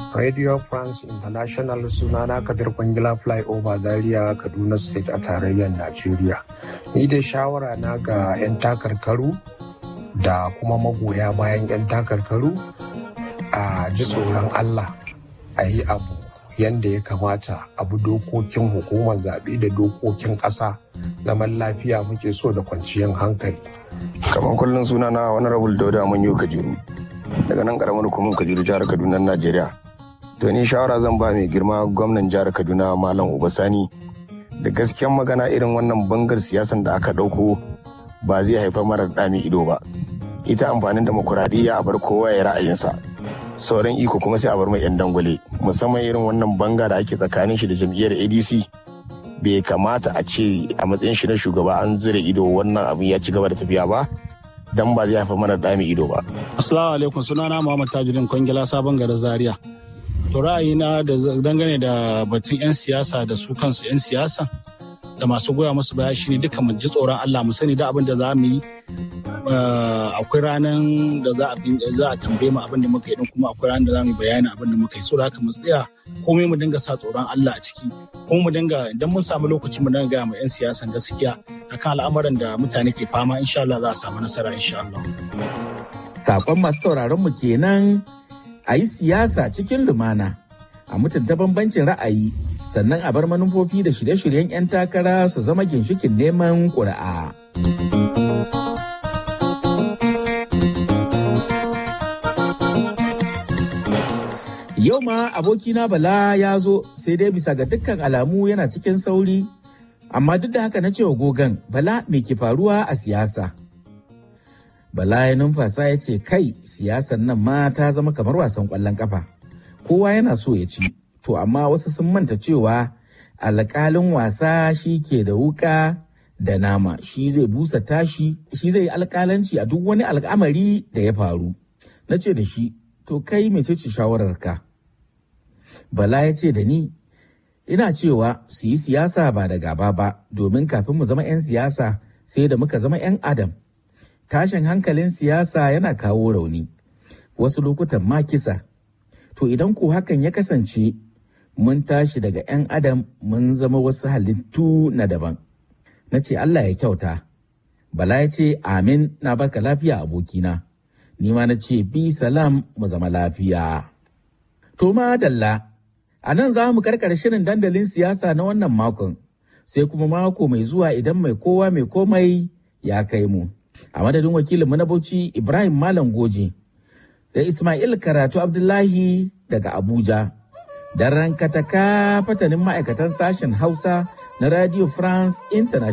Radio France International sunana Kabir Kwangila Flyover Zaria Kaduna State a tarayyar Najeriya. Ni dai shawara na ga 'yan takarkaru da kuma magoya bayan 'yan takarkaru a ji tsoron Allah a yi abu yadda ya kamata abu dokokin hukumar zaɓe da dokokin ƙasa zaman lafiya muke so da kwanciyar hankali. kamar kullum suna na wani rabul dauda mun yi kajiru daga nan karamar hukumar kajiru jihar kaduna najeriya to ni shawara zan ba mai girma gwamnan jihar kaduna malam ubasani da gaskiyan magana irin wannan bangar siyasan da aka ɗauko ba zai haifar mara ɗami ido ba ita amfanin demokuraɗiyya a bar kowa ya ra'ayinsa sauran iko kuma sai a bar mai 'yan dangwale musamman irin wannan banga da ake tsakanin shi da jam'iyyar adc bai kamata a ce a matsayin shi na shugaba an zure ido wannan abin ya ci gaba da tafiya ba dan ba zai haifar mana dami ido ba. Assalamu alaikum sunana Muhammad Tajuddin Kwangila sabon garin Zaria. To ra'ayina da dangane da batun 'yan siyasa da su kansu 'yan siyasa da masu goya musu baya shine duka mu ji tsoron Allah mu sani da abin da za mu yi akwai ranar da za a za a tambaye mu abin da muka yi din kuma akwai ranar da za mu yi bayani abin da muka yi so da haka mu tsaya komai mu dinga sa tsoron Allah a ciki kuma mu dinga idan mun samu lokaci mu dinga gaya ma 'yan siyasan gaskiya akan al'amuran da mutane ke fama insha Allah za a samu nasara insha Allah. Sakon masu sauraron mu kenan a yi siyasa cikin lumana a mutunta bambancin ra'ayi sannan a bar manufofi da shirye-shiryen 'yan takara su zama ginshikin neman ƙuri'a. Yau ma abokina Bala ya zo sai dai bisa ga dukkan alamu yana cikin sauri, amma duk da haka na cewa gogan Bala me ke faruwa a siyasa. Bala ya numfasa ya ce kai siyasan nan ma ta zama kamar wasan ƙwallon ƙafa. Kowa yana so ya ci, to amma wasu sun manta cewa alƙalin wasa shi ke da wuƙa da nama shi zai busa tashi shi zai yi alƙalanci a duk wani al'amari da ya faru. Na ce da shi, to kai mecece shawararka? Bala ya ce da ni, ina cewa su yi siyasa ba da gaba ba, domin kafin mu zama 'yan siyasa sai da muka zama 'yan adam. Tashin hankalin siyasa yana kawo rauni, wasu lokutan ma kisa. To idan ko hakan ya kasance, mun tashi daga 'yan adam mun zama wasu halittu na daban. Na ce Allah ya kyauta. Bala ya ce, Amin na barka lafiya abokina. Ni ma na ce, Bi salam mu zama lafiya. To dalla, a nan za mu karkar shirin dandalin siyasa na wannan makon, sai kuma mako mai zuwa idan mai kowa mai komai ya kai mu. A madadin wakilinmu na Bauchi Ibrahim Malam Goje da Ismail Karatu Abdullahi daga Abuja. Da rankataka fatanin ma'aikatan sashen Hausa na Radio France International.